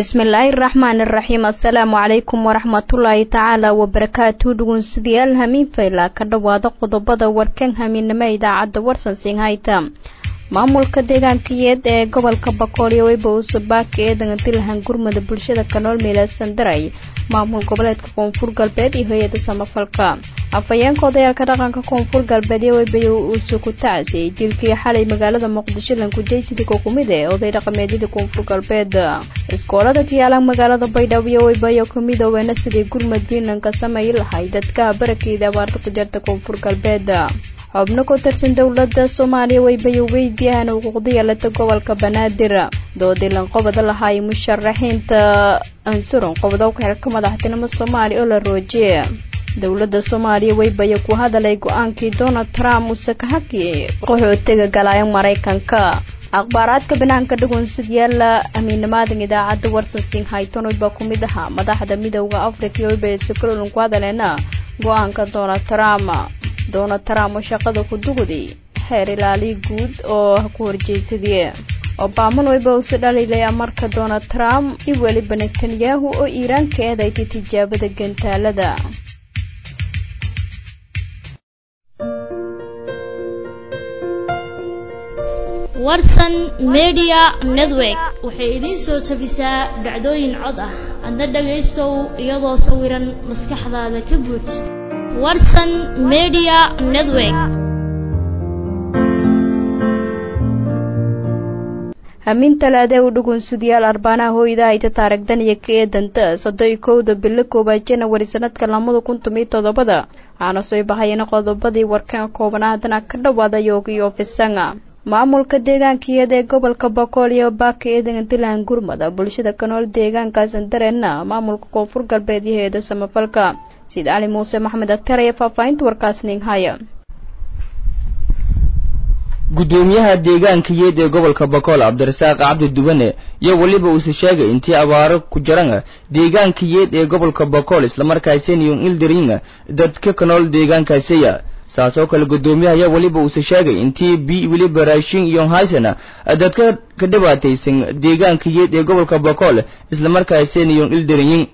bismillaahi raxmaani raxiim assalaamu calaykum waraxmatullaahi tacaala wabarakaatu dhugunsidayaal hamiin fayla ka dhowaada qodobada warkan hamiinimo idaacadda warsan singhayta maamulka deegaankayeed ee gobolka bakoolyo weyba usubaaka ee dangadilhan gurmada bulshada kanool miilaasan daray maamul goboleedka koonfur galbeed iyo hay-ada samafalka afhayeenka odayaalka dhaqanka koonfur galbeed iyo weybay uuse ku tacasiyey dilkii xalay magaalada muqdisho lankujaysidii kokumid ee oday dhaqameedyada koonfur galbeed iskoolada kiyaalan magaalada baydhabo iyo weybayo kamidooweena sidii gurmad puntlandka sameey lahay dadka barakeeda abaarta ku jirta koonfur galbeed xubno ku tirsan dowladda soomaaliya weybayo weydiyahan xuquuqda yeelata gobolka banaadir doodii lanqobada lahaay musharaxiinta ansuron qobdowka xilka madaxtinimo soomaaliya oo la roojiye dowladda soomaaliya weybayo ku hadalay go-aankii donald trump uuse ka hakiyey qaxootiga galaayo maraykanka akhbaaraadka banaanka dhagoonsidyaala amiinamaadan idaacadda warsan singhayton weyba ku mid ahaa madaxda midooda africa iyo weyba sicrolan ku hadaleena go-aanka donald trump donald trump oo shaqada ku dugday xeer ilaaliya guud oo ku horjeedsadii obaman weyba usi dhaliilaya marka donald trump iyo weliba netanyahu oo iiraan ka eedaytay tijaabada gantaalada warsan media network waxay idiin soo tabisaa dhacdooyin cod ah adna dhagaystow iyadoo sawiran maskaxdaada ka buuj warsan media network hamiin talaadee u dhugunsidayaal arbaanaha hooyda hayta taarigdan iyo ka eedanta soddon kowda bilo koowaad janawari sanadka lamada kun tomiyo toddobada waxaana soo bahayana qodobadii warkan kooban haddana ka dhawaada yoogiyo fisanga maamulka deegaankiyeed ee gobolka bokool iyo baaka eedan dilan gurmada bulshada kanool deegaankaasan dareenna maamulka koonfur galbeed iyo hay-ada samafalka sida cali muuse maxmed aktar ayaa faahfaahinta warkaas ninghaya gudoomiyaha deegaankayeed ee gobolka bakool cabdirasaaq cabdi duwane iyo weliba uuse sheegay intii abaaro ku jiran deegaankayeed ee gobolka bakool islamarkaasiniyon ildaringa dadka kanool deegaankaasiya saasoo kale gudoomiyaha ayaa weliba uuse sheegay intii bi weliba raashin iyo haysana dadka ka dhibaataysan deegaankayeed ee gobolka bakool islamarkaasiniyon ildarinyin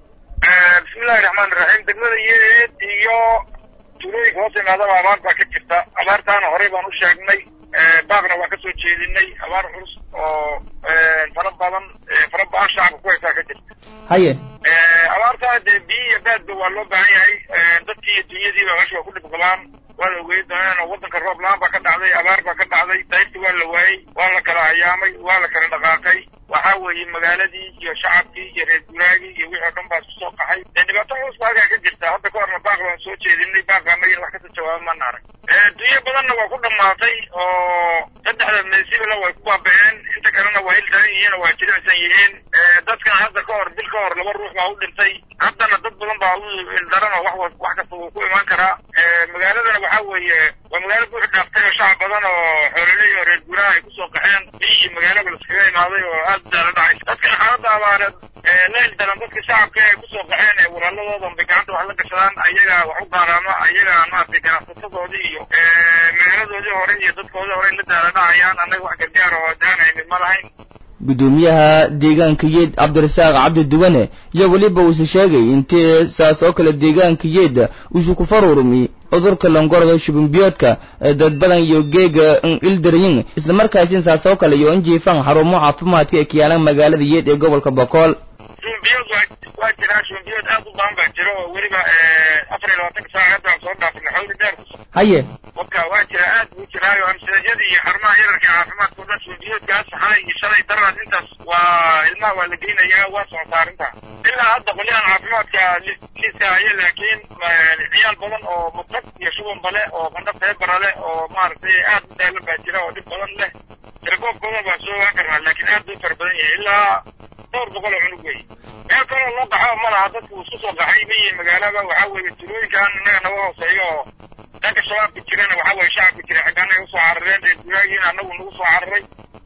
bismillahi raxmaani raxiim degmada yeed iyo tuulooyinka hoos imaadaba abaar baa ka jirta abaartaana horey baan u sheegnay baaqna waan kasoo jeedinay abaar culus oo fara badan fara ba-an shacabka ku haysaa ka jirta haye abaartaa dee biyo iyo baadba waa loo baahan yahay dadkii iyo dunyadiiba meesha waa ku dhib qabaan waa la ogeey dooneen oo waddanka roob la-aan baa ka dhacday abaar baa ka dhacday dayrti waa la waayey waa la kala hayaamay waa la kala dhaqaaqay waxaa weeye magaaladii iyo shacabkii iyo reer guuraagii iyo wixii o dhan baa isku soo qaxay dee dhibaato culus baa halkaa ka jirta hadda ka horna baaq baan soo jeedinay baaqa anagina wax kasoo jawaaba mana arag dunyo badanna waa ku dhammaatay oo saddexda meesibila way ku baaba-een inta kalena waa hildaran yihiin oo waa jilicsan yihiin dadkana hadda ka hor bil ka hor laba ruux baa u dhintay haddana dad badan baa u ildaran oo wax wax kasta wuu ku imaan karaa magaaladana waxaa weeye waa magaalo buuxi dhaaftay oo shacab badan oo xoololey oo reer guuraha ay kusoo qaxeen biyo iyo magaalaba laskaga imaaday oo aad daala dhacay dadkana xaaladda abaareed la ildaran dadka shacabka ay kusoo qaxeen ee walaaladoodan bay gacanta wax la gashadaan ayaga wax u qaaraama ayaga maaragtay ganacsatadoodii iyo magaaladoodii hore iyo dadkoodii hore la daala dhacayaan annaga wax gargaar oo daanaynin ma lahayn gudoomiyaha deegaankayeed cabdirasaaq cabdi duwane iyo weliba uuse sheegay intii saas oo kale deegaankayeed uuse ku faruurmi cudurka longorada shubinbiyoodka dad badan iyo geega ildaryin islamarkaasin saas oo kale iyo injiifan xarumo caafimaadka ee kiyaalan magaalada yeed ee gobolka bokool shubinbiyood waa jiraa shubinbiyood aad u badan baa jira oo weliba afar iyo labaatanka saac hadda aan soo dhaafnay xawli dheer haye waka waa jira aad buu jiraayo amsiladyada iyo xarumaha yararka caafimaadka o dhan shubinbiyoodkaas xalay iyo shalay daraad intaas waa ilmaha waa la geynayaa waa socotaa arrinta ilaa hadda qolyahan caafimaadka liiska haya laakiin ciyaal badan oo mutag iyo shuban bale oo qandha feebara leh oo maaragtay aad u daalan baa jira oo dhib badan leh tirakoobkooda baan soo ogaan karnaa laakiin aad buu fara badan yahay ilaa dhowr boqol oo cunug wey meel kaloo loo qaxo ma laha dadku isku soo qaxay miyi magaalada waxaa weeye tulooyinkan innaga naga hooseeyo oo dhanka shabaabka jirana waxaa weeye shacabka jira xagga annaga usoo carareen reer guraagiina annagu nagu soo cararay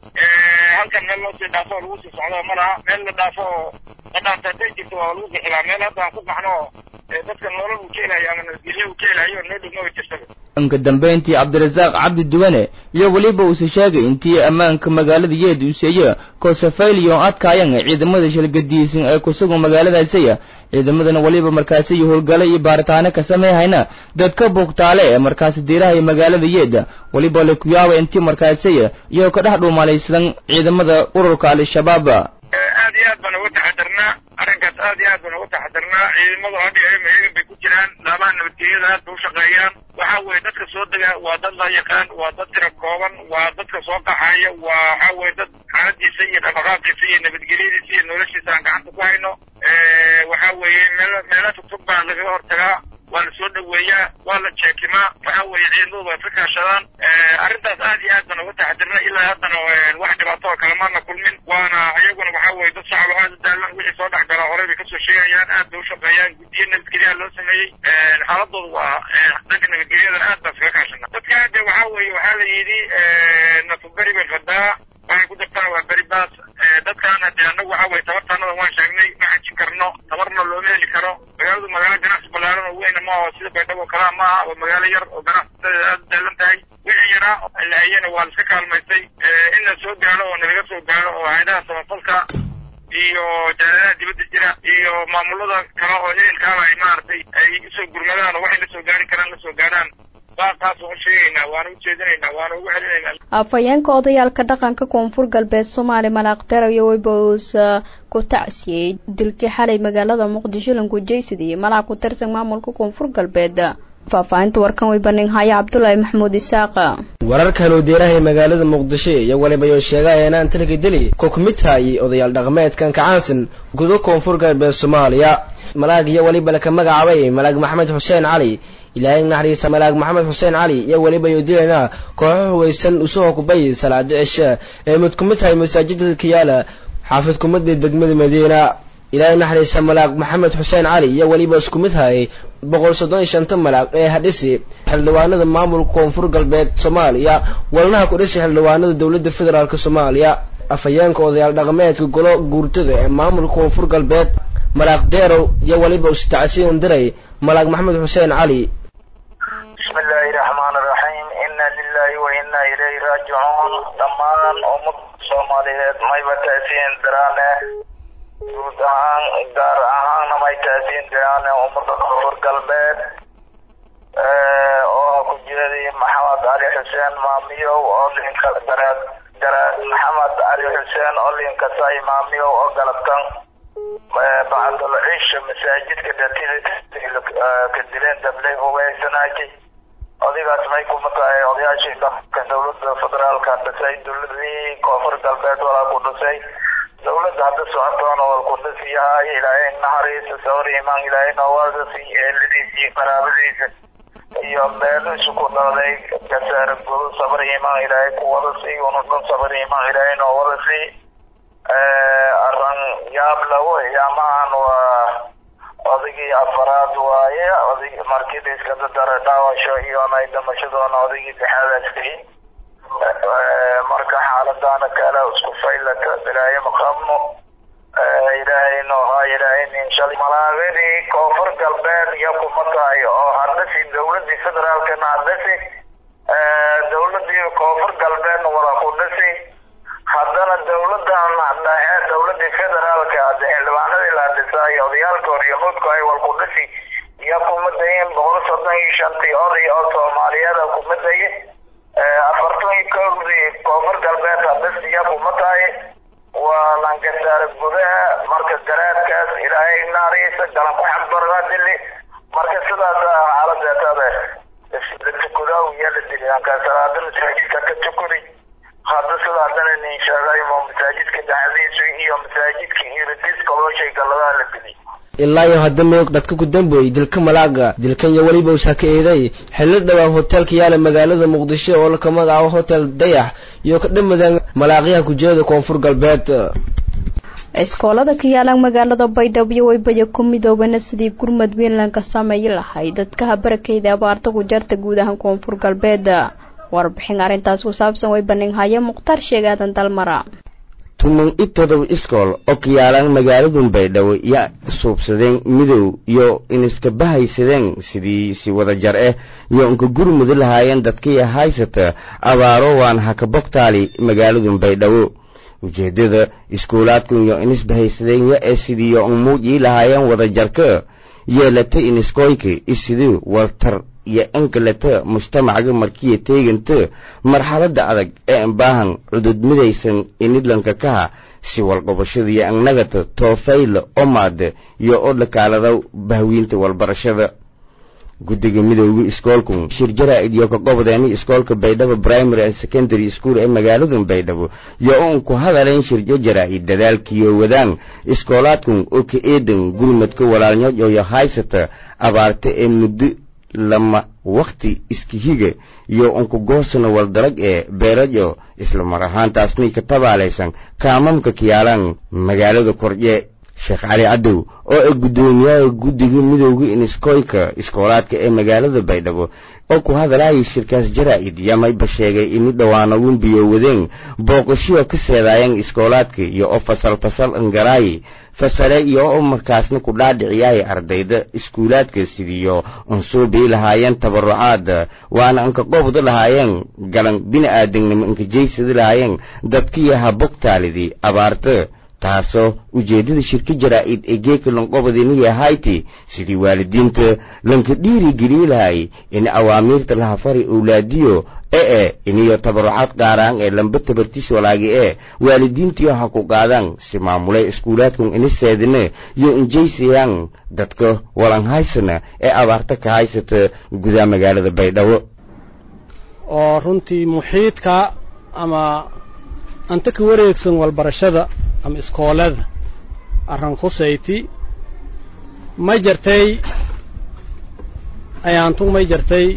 halkan meel loo sii dhaafo oo lagu sii socdo ma laha meel la dhaafo oo la dhaafta hadday jirto waa lagu bixilaa meel hadda aan ku qaxno oo dadka nolol uu ka helayo ama nabadgelyo uu ka helayo noo dhow maba jirtaba inka dambayntii cabdirasaaq cabdi duwane iyo weliba uuse sheegay intii ammaanka magaalada yeed uuseeya koosafayliyon adkaayan ciidamada shalgadiisan ee kusugan magaaladaasiya ciidamadana weliba markaasi iyo howlgalo iyo baaritaano ka sameeyhayna dadka bugtaale ee markaasi diiraha magaalada yeeda weliba la ku yaaba intii markaasiya iyagoo ka dhex dhuumalaysadan ciidamada ururka al-shabaab aad iyo aad baan uga taxadarnaa arrinkaas aad iyo aad baan uga taxadarnaa ciidamadu hadda mahegan bay ku jiraan laamaha nabadgelyada aad bay u shaqeeyaan waxa weeye dadka soo dega waa dad la yaqaan waa dad tira kooban waa dadka soo qaxaya waa waxa weye dad xaaladiisa iyo dhaqdhaqaaqiisa iyo nabadgelyadiisa iyo noloshiisa aan gacanta ku hayno waxa weeye meel meela tugtug baa lagaga hortagaa waa la soo dhaweeyaa waa la jeekimaa waxa weeye ciidamadu way ka kaashadaan arrintaas aad iyo aad baan uga taxadirna ilaa haddana wax dhibaato oo kale maana kulmin waana iyaguna waxa weeye dad shacab aad u daalan wixii soo dhex galaa horey bay kasoo sheegayaan aad bay u shaqeeyaan guddiyo nabadgelyaha loo sameeyey xaaladoodu waa dhanka nabadgelyada aad baan iskaga kaashana dadka hadda waxa weeye waxaa la yidhi nafaberi bay qadaa waxay ku dartana waa beri baas dadkaana dee annagu waxa weye tabartaanada waan sheegnay ma xajin karno tabarna looma heli karo magaaladu magaalo ganacsi ballaaran oo weyna maaha sida baydhabo oo kalaa maaha waa magaalo yar oo ganacsisadeeda aad u daalan tahay wixii yaraa la hayana waa la iska kaalmaystay in la soo gaaro oo nalaga soo gaaro oo hay-adaha samafalka iyo jaaladaha dibadda jira iyo maamulada kale oo ehelkaaba ay maaragtay ay usoo gurmadaan oo waxay la soo gaari karaan la soo gaaraan baaqaas waan u sheegaynaa waana u jeedinaynaa waana ugu celinaynaa afhayeenka odayaalka dhaqanka koonfur galbeed soomaali malaaqdar iyo weyba uusa ku tacsiyey dilkii xalay magaalada muqdisho lankujeysidii malac ku tirsan maamulka koonfur galbeed faahfaahinta warkan way banin haya cabdulaahi maxamuud isaaqa wararkan uu deerahay magaalada muqdisho iyo waliba yoo sheegaya inaan talka deli ku kumid tahay odayaal dhaqameedkan kacaansan gudo koonfur galbeed soomaaliya malaag iyo weliba laka magacaabay malaag maxamed xuseen cali ilaahay naxariisa malaag maxamed xuseen cali iyo weliba yoo dilayna kooxo huwaysan usoo kubay salaada cisha ee mid kumid tahay masaajida kiyaala xaafid kumada degmada madiina ilaahay naxariisa malaag maxamed xuseen cali iyo weliba isku mid hayay boqol soddon iyo shanta malaag ee hadhisi xildhibaanada maamulka koonfur galbeed soomaaliya walnaha ku dhisi xildhibaanada dowladda federaalk soomaaliya afhayeenka odayaal dhaqameedka golo guurtada ee maamulka koonfur galbeed malaaq deerow iyo weliba istacsiin diray malaag maxamed xuseen cali bismi illaahi raxmaan raxiim inna lilahi wa inna ilayhi raajicuun dhammaan ummada soomaaliyeed mayba taasiin diraane guud ahaan gaar ahaanna may taasiin diraane ummada koonfur galbeed oo ku jeeday maxamed cali xuseen maamiyow oo linka garaad garaad maxamed cali xuseen oo linka say maamiyow oo galabtan bacdul cisha masaajidka dhatida ka dileen dablay hubaysanaaji odigaas may kuma tahay odayaashii dhaqanka dowladda federaalka dhisay dowladii koonfur galbeed walaa ku dhisay dowladda hadda socotoona wal ku dhisiyahay ilaahay naxariisa sawir imaan ilaahay noowadasi eeladiisa iyo qaraabadiisa iyo beelisu ku dhalday gasaara gudu sabir imaan ilaahay ku wada sii una dhan sabir imaan ilaahay noo wada sii arran yaab lawo yaamahan waa odaygii afaraad waaye oday markii la iska dadara dhaawasho iyona dhamashadoona odaygii dexaadaaskay marka xaaladaana kale isku faylata ilaahay maqabno ilaahay noohaa ilaahay nin shalay malaagadii koonfur galbeed iyo kuma tahay oo hadhasi dowladii federaalkana hadhasi dowladii koonfur galbeedna wada ku dhasi haddana dowladan dhexe dowladii federaalka xildhibaanadii la dhisay odayaalka horyamuudku ay wal ku dhisi iyo kuma dayin boqol soddon iyo shantii oday oo soomaaliyeed kuma dayin afartan iyo kowdii koonfur galbeed hadhis iyo kuma tahay waa langasaare gudaha marka garaadkaas ilaahay naariisa galan ku xambarga dili marka sidaas xaaladeetada la tukudaa iyo la dili ankaa salaada masaajidka ka tukuri hadda sida haddana nin sheegay mo masaajidka dhexdiisu iyo masaajidka iridiska loo shay galladaha la dili ilaa iyo hadda meog dadka ku dambeeyey dilka malaaga dilkan iyo weliba usaa ka eeday xillo dhowaan hoteelka yaala magaalada muqdisho oo laka magacaabo hotel dayax iyo ka dhamadaan malaaqyaha kujeeda koonfur galbeed iskoolada ka yaalaan magaalada baydhabo weybaya ku midoobana sidii gurmad weynland ka sameeyi lahay dadka habarakeyda abaarta ku jarta guud ahaan koonfur galbeed warbixin arrintaas ku saabsan way baninhaya mukhtaar sheegaadan dalmara tuman i todoba iskool oo kiyaalaan magaaladun baydhabo ya suubsadeen midow iyo iniska bahaysadeen sidii si wada jar ah iyo inka gurmudi lahaayeen dadkiya haysata abaaro waan haka bogtaali magaaladun baydhabo ujeeddada iskuulaadkun iyo inis bahaysadeen ya ee sidiiyo umuujii lahaayeen wada jarka yeelata iniskoyka isidii waltar iyo inkaleta mujtamacga markiya teeganta marxaladda adag ee ambaahan cudud midaysan inidlanka kaha si walqobashada iyo annagata toofayla omaada iyo odhakaalada bahwiinta walbarashada guddiga midowga iskoolku shir jaraa'id iyo ka qobodeeni iskoolka baydhabo primary and secondary school ee magaaladan baydhabo iyo uun ku hadaleen shirjo jaraa'id dadaalkiiyo wadaan iskoolaadkun oo ka eedan gurmadka walaalnyoyo haysata abaarta ee muddo lama wakhti iskihiga iyo unku goosana waldalag ee beerajo isla mar ahaantaasnay ka tabaalaysan kaamamka kiyaalaan magaalada kordye sheekh cali cadow oo ay guddoomiyaha guddiga midowga iniskoyka iskoolaadka ee magaalada baydhabo oo ku hadalaayay shirkaas jaraa'id yamayba sheegay ini dhowaanagun biyo wadeen booqashiyo ka seedaayeen iskoolaadka iyo oo fasal fasal angaraayi fasale iyo oo markaasna ku dhaadhiciyaay ardayda iskuulaadka sidiyo unsuubii lahaayeen tabarucaada waana anka qobda lahaayeen galan bini'aadamnimo anka jaysada lahaayeen dadkiyaha bogtaalidii abaarta taasoo ujeeddada shirka jaraa'id ee geeka lanqobadiniya hayti sidii waalidiinta lanka dhiirigeliyi lahay in awaamiirta lahafari owlaadiyo ee e iniyo tabarucaad qaaraan ee lamba tabartis walaagi ee waalidiintiyo ha ku qaadaan si maamulay iskuulaadkun iniseedina iyo injaysayaan dadka walanhaysana ee abaarta ka haysata gudaha magaalada baydhabo oo runtii muxiidka ama anta ka wareegsan walbarashada ama iskoolada arran khusayti may jartay ayaantug may jartay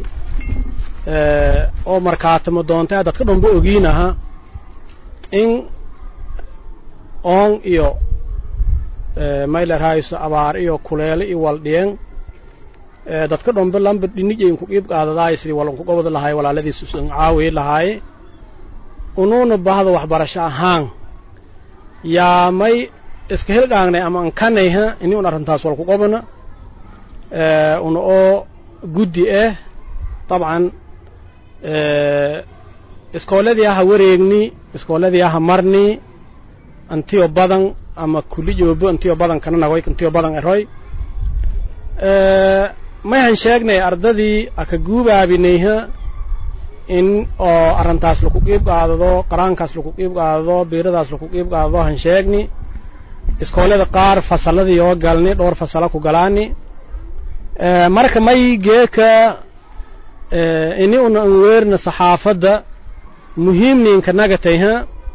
oo markaatamo doontay dadka dhanba ogiinaha in oon iyo maylerhayso abaar iyo kuleelo iyo waldhiyen dadka dhanba lamba dhinijay inku qiib qaadadaay sidii walanku gobod lahaay walaaladiis usan caawi lahaay unuuna bahda waxbarasho ahaan yaa may iska hilqaagnay ama ankanayha ini un arrintaas walku qobana una oo guddi ah dabcan iskooladii aha wareegni iskooladii aha marni antiyo badan ama kuli joobo antiyo badan kana nagoy antiyo badan eroy mayhan sheegnay ardadii aka guubaabinayha in oo arrintaas laku qiib qaadado qaraankaas laku qiib qaadado biiradaas laku qiib qaadado han sheegni iskoolada qaar fasalladii oo galni dhowr fasala ku galaani marka may geeka ini una an weerna saxaafadda muhiimniinka nagatayha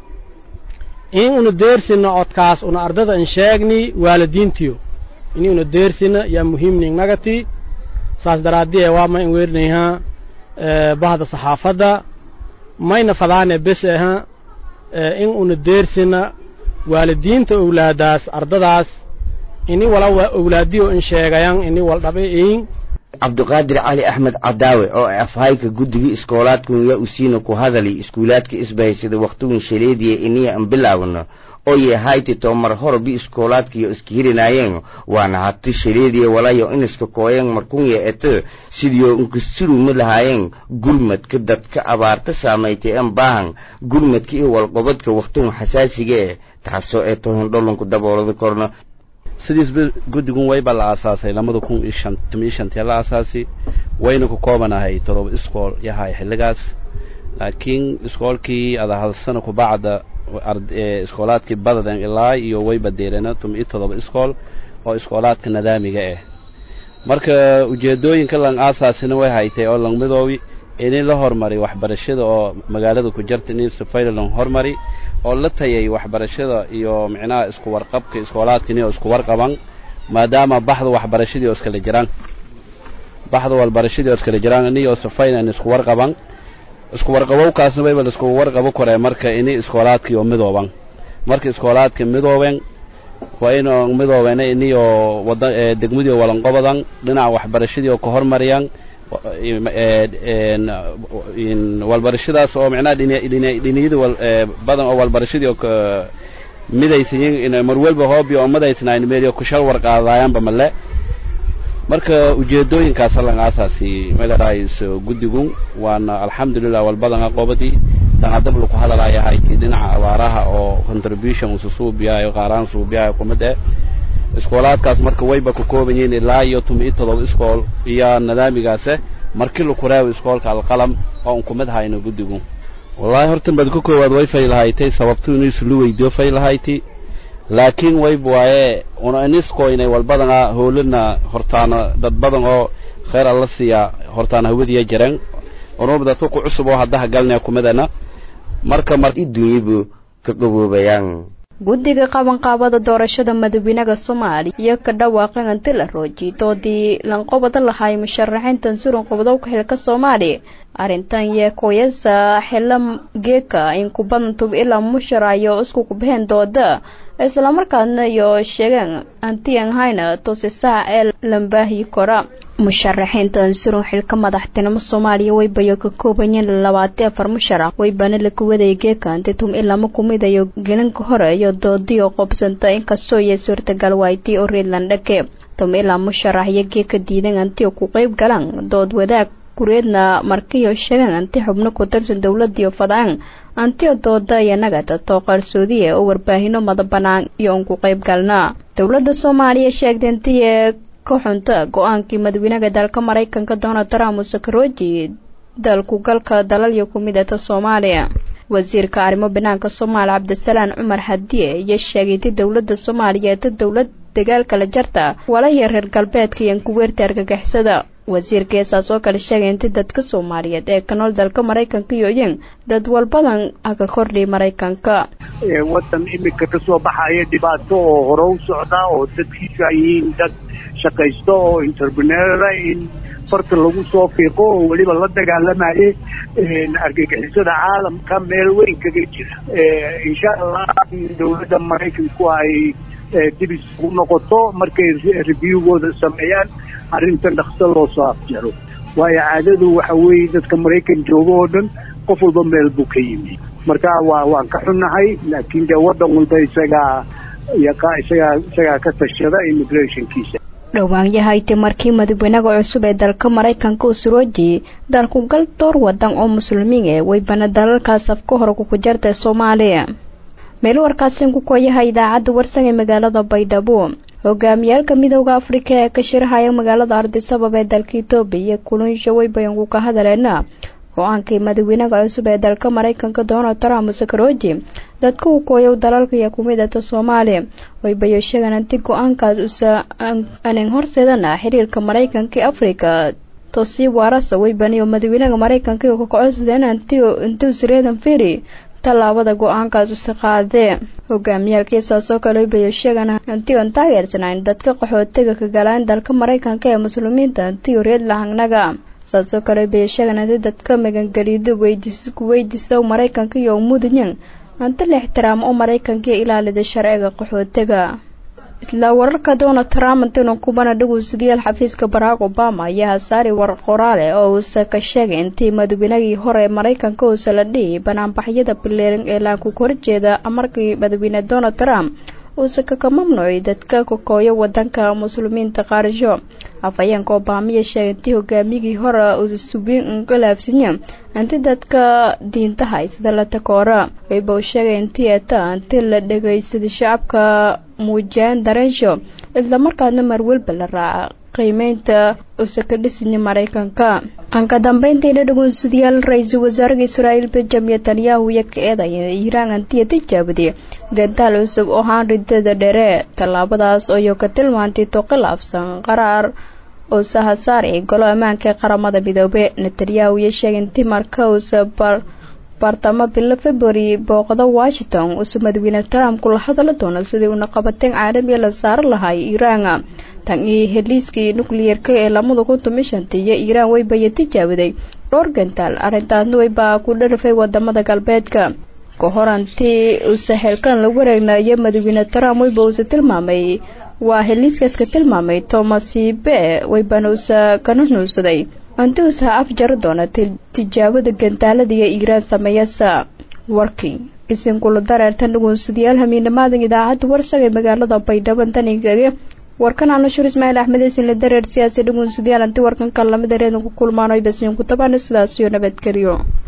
in una deersina codkaas una ardada an sheegni waalidiintiyo ini una deersina yaa muhiimniin nagati saas daraaddiye waa ma an weernayha bahda saxaafadda mayna fadaane bes aha in una deersina waalidiinta owlaadaas ardadaas ini wala owlaadiyo in sheegayan ini waldhabe in cabdiqaadir cali axmed cadaawe oo afhayka guddiga iskoolaadkun yaa usiina ku hadali iskuulaadka isbahaysada wakhtigun shaleediya iniya an bilaawno oo yahayti toomar horobi iskoolaadkiyo iska hirinaayeen waana hati shaleediya walayo iniska kooyen markunya ete sidiyo inkasturumi lahaayeen gurmadka dadka abaarta saamaytay an baahan gurmadka iyo walqobadka wakhtigun xasaasiga eh taasoo ee tohin dholonku daboolada korna sidiisba guddigun wayba la aasaasay labada kun iyo shan toban iyo shantii la aasaasi wayna ku koobanahay todoba iskool yahay xilligaas laakiin iskoolkii ada hal sano kubacda iskoolaadkii badaden ilaa iyo wayba deelena toban iyo todoba iskool oo iskoolaadka nadaamiga ah marka ujeedooyinka lang aasaasina way haytay oo lang midoobi ini la hormari waxbarashada oo magaalada ku jarta in safayla lang hormari oo la tayay waxbarashada iyo micnaha isku warqabka iskoolaadkani oo isku warqaban maadaama baxda waxbarashadii oo iskala jiraan baxda walbarashadii oo iskala jiraan ini oo safayna in isku warqaban isku warqabowkaasna wayba laisku warqabo koree marka ini iskoolaadkii oo midooban marka iskoolaadka midooben waa in midoobena ini oo wada degmadii oo walanqobadan dhinaca waxbarashadii oo ka hormariyaan walbarashadaas oo micnaha dhiniyada badan oo walbarashadii oo midaysayin ina mar walba hoobiyo ummadaysnayn meeliyo kushal warqaadayaanba male marka ujeedooyinkaas lan aasaasi meelaraayso guddigun waana alxamdulilah walbadan aqoobadii tan haddaba laku hadalaya hayti dhinaca abaaraha oo contribution usu suubiyayo qaaraan suubiyayo kumid eh iskoolaadkaas marka wayba ka kooban yihiin ilaa iyo tuma iyo todoba iskool iyo nidaamigaase markii laku reebo iskoolka alqalam oo un kumid hayno guddigu wallaahi hortan baad ka koowaad way faylahaytay sababtu inuu islu weydiyo faylahayti laakiin wayb waaye una inisko inay walbadana howlana hortaana dad badan oo khayr alla siiya hortaana hawadiya jireen unuba dadka ku cusub oo haddaha galnaya kumidana marka mar idunyibu ka qaboobayaan guddiga qabanqaabada doorashada madaxweynaha soomaaliya iyo ka dhawaaqan inti la roojiyay doodii lanqobada lahay musharaxiintan suran qobdowka xilka soomaaliya arrintan yee kooyasa xila geeka in kubadan tub ilaa musharayo isku kubaheen dooda islamarkaasna iyo sheegeen antiyan hayna toosisaha ee lambaahi kora musharaxiintan surun xilka madaxtinimo soomaaliya waybayo ka koobayeen labaati afar musharax waybana laku wadaya geeka antitum ilama kumidayo gelinka hore iyo doodiyo qobsanta inkastoo iyo suurtagal waaytii oo reedland dhake tum ilaa musharax iyo geeka diidan antiyo ku qeyb galaan dood wadaag kureedna markiyo sheegaan anti xubno ku tirsan dowladiyo fadaan antiyo dooda iyo nagada too qarsoodiye oo warbaahino mada banaan iyo un ku qeyb galna dowladda soomaaliya sheegtay intiye ka xunta go-aankii madaxweynaha dalka maraykanka donald trump uu sakarooji dalku galka dalalyo ku midata soomaaliya wasiirka arrimo banaanka soomaaliya cabdisalaan cumar hadiye iyo sheegay inti dowladda soomaaliya eeta dowlad dagaalka la jarta walaya reer galbeedka iyo kuweerta argagixisada wasiirkeesaas oo kale sheegay inti dadka soomaaliyeed ee ka nool dalka maraykanka iyo yin dad walbadan aga kordhiy maraykanka waddan imika ka soo baxaya dhibaato oo hore u socda oo dadkiisu ay yihiin dad shaqaysto oo interpreneura in farta lagu soo fiiqo oo weliba la dagaalamaye argagixisada caalamka meel weyn kaga jira insha allah dowladda maraykanku ay dib isugu noqoto markay reviewgooda sameeyaan arrintan dhakso loo soo afjaro waayo caadadu waxa weeye dadka maraykan jooga oo dhan qof walba meel buu ka yimi marka waa waan ka xunnahay laakiin dee waddan walba isagaa yaqa isagaa isagaa ka tashada immigrationkiisa dhowaanyahayti markii madaxweynaha cusub ee dalka maraykanka uu surooji dalku gal dhowr wadan oo muslimiin ee weybana dalalkaas afka hore kuku jarta soomaaliya meel warkaasi ku kooyaha idaacadda warsan ee magaalada baydhabo hogaamiyaalka midooda afrika ee ka shirahaya magaalada ardisabab ee dalka etoobiya iyo kulunsha weybayanku ka hadaleena go-aankii madaxweynaha cusub ee dalka maraykanka donald trump sakarooji dadka uu kooyow dalalka iyo kumidata soomaaliya waybayo sheegaan anti go-aankaas usa anan horseedana xiriirka maraykanka ee afrika tosii waarasa weybaniyo madaxweynaha maraykanka iyo kakocodsadeen anti intuusireedan feri tallaabada go-aankaas usi qaadee hogaamiyaalkiisaas oo kale waybayo sheegaan anti on taageersanayn dadka qaxootiga ka galaan dalka maraykanka ee muslimiinta antiyo reed lahangnaga saasoo kale bay sheegaan anti dadka magangelido ku weydiista maraykanka iyo mudanyan anti la ixtiraamo oo maraykanka ilaalida sharciga qaxootiga isla wararka donald trump intinu kubana dhagowsadayaal xafiiska barack obama ayaa hasaari war qoraale oo uusa ka sheegay intii madaxweynagii hore maraykanka uusa la dhihi banaanbaxyada bileeran ee laanku horjeeda markii madaxweyne donald trump uusa kaka mamnuucay dadka kakooyo wadanka muslimiinta qaarisho afhayeenka obamiya sheegay intii hogaamiyigii hore uusa subiin inkalaafsinya inti dadka diinta haysada la takoora wayba uu sheegay intii eta inti la dhagaysaday shacabka muujiyaan dareensho islamarkaasna marwalba la raaca qiimeynta uusa ka dhisini maraykanka anka dambeyntii dhadhagoonsadayaal ra-iisul wasaaraha israa'iil benjamin netanyahu iyo ka eedaya iiraan antiya tijaabadii gantaal cusub oo haan ridada dhere tallaabadaas oo ka tilmaantay to khilaafsan qaraar oo sahasaari golo ammaanka ee qaramada midoobe netanyahu iyo sheegay intii marka uusa baartamo bilo february booqda washington uusa madaxweyne trump kula hadala doono sidii uuna qabateen caalamiya la saari lahay iiraan tan iyo heliiskii nucleerka ee lamada kun toban shantii iyo iiraan waybaya tijaabaday dhowr gantaal arrintaasna waybaa ku dharafay wadamada galbeedka ka horantii uusa xeelkan lagu wareegnayo madaxweyne trump wayba uusa tilmaamay waa heliiskaas ka tilmaamay thomas be waybana uusa kana nuusaday anti uusa af jari doona tijaabada gantaalada iyo iiraan sameeyasa working isinkula dareertan dhugunsadayaal hamiinamaadan idaacadda warsag ee magaalada baydhabo danigage warkan aanashur ismaaciil axmed isinla dareer siyaasi dhugunsadayaal anti warkanka lamid areedan ku kulmaano basiinku tabana sidaasiyo nabadgelyo